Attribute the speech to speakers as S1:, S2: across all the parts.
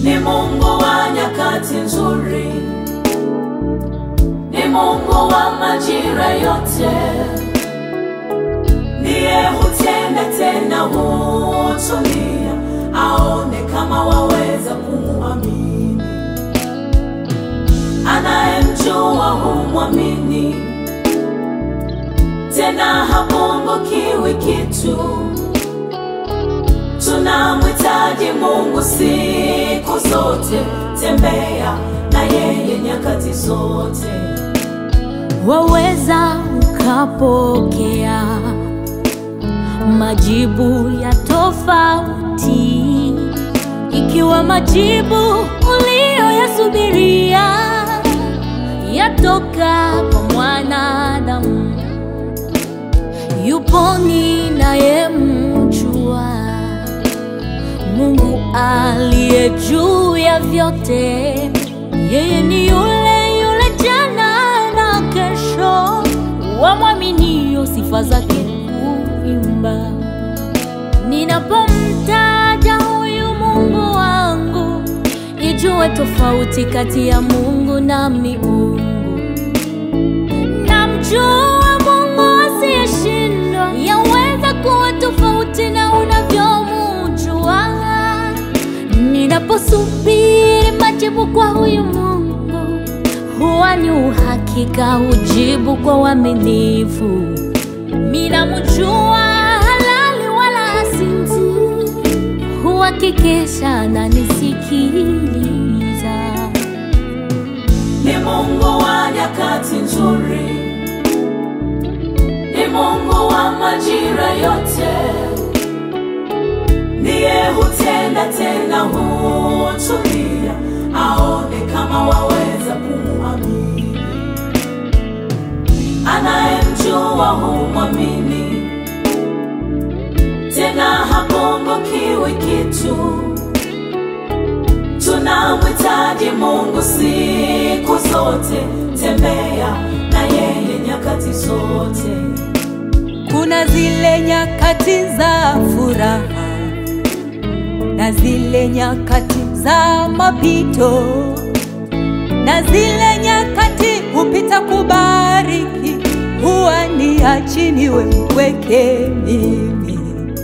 S1: ni Mungu wa nyakati nzuri, ni Mungu wa majira yote, ndiye hutenda tena hutulia, aone kama waweza kumwamini. Anayemjua humwamini, tena hapungukiwi kitu. Tunamhitaji Mungu siku zote, tembea na yeye nyakati zote.
S2: waweza ukapokea majibu ya tofauti, ikiwa majibu uliyoyasubiria yatoka kwa mwanadamu. Yupo ninayemjua, Mungu aliye juu ya vyote, yeye ni yule yule jana na kesho, wamwaminio sifa zake huimba. Ninapomtaja huyu Mungu wangu, ijue tofauti kati ya Mungu na miungu. Namjua Mungu asiyeshindwa, yaweza kuwa tofauti na unavyomjua. Ninaposubiri majibu kwa huyu Mungu, huwa ni uhakika, hujibu kwa uaminifu. Minamjua halali wala hasinzi, huhakikisha na nisikiliza.
S1: Ni Mungu wa nyakati nzuri, ni Mungu wa majira yote, ndiye hutenda tena hutulia, aone kama waweza kumwamini. Anayemjua humwamini, tena hapungukiwi kitu. Tunamhitaji Mungu siku zote, tembea na yeye nyakati zote.
S3: Kuna zile nyakati za furaha na zile nyakati za mapito, na zile nyakati hupita kubariki, huwa ni achiniwe mpweke mimi.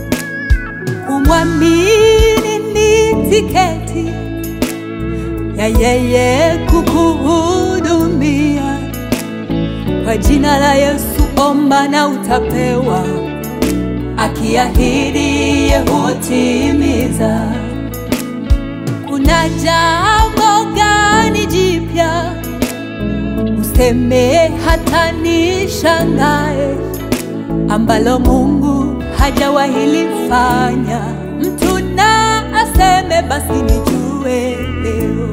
S3: Kumwamini ni tiketi ya yeye kukuhudumia. Kwa jina la Yesu omba na utapewa, akiahidi yeye hutimiza. Kuna jambo gani jipya useme hata nishangae, ambalo Mungu hajawahi lifanya? Mtu na aseme basi nijue leo.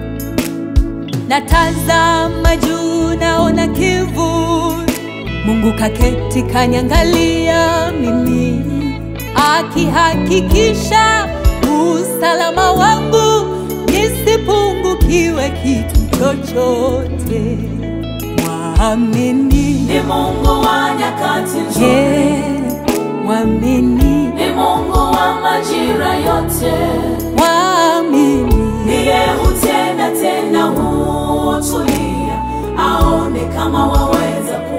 S3: Natazama juu naona kivuli, Mungu kaketi kanyangalia mimi, akihakikisha usalama wangu, nisipungukiwe kitu chochote. Mwamini
S1: Ni Mungu wa nyakati nzuri,
S3: ye, mwamini,
S1: ni Mungu wa majira yote,
S3: mwamini
S1: ndiye hutenda tena hutulia, aone kama waweza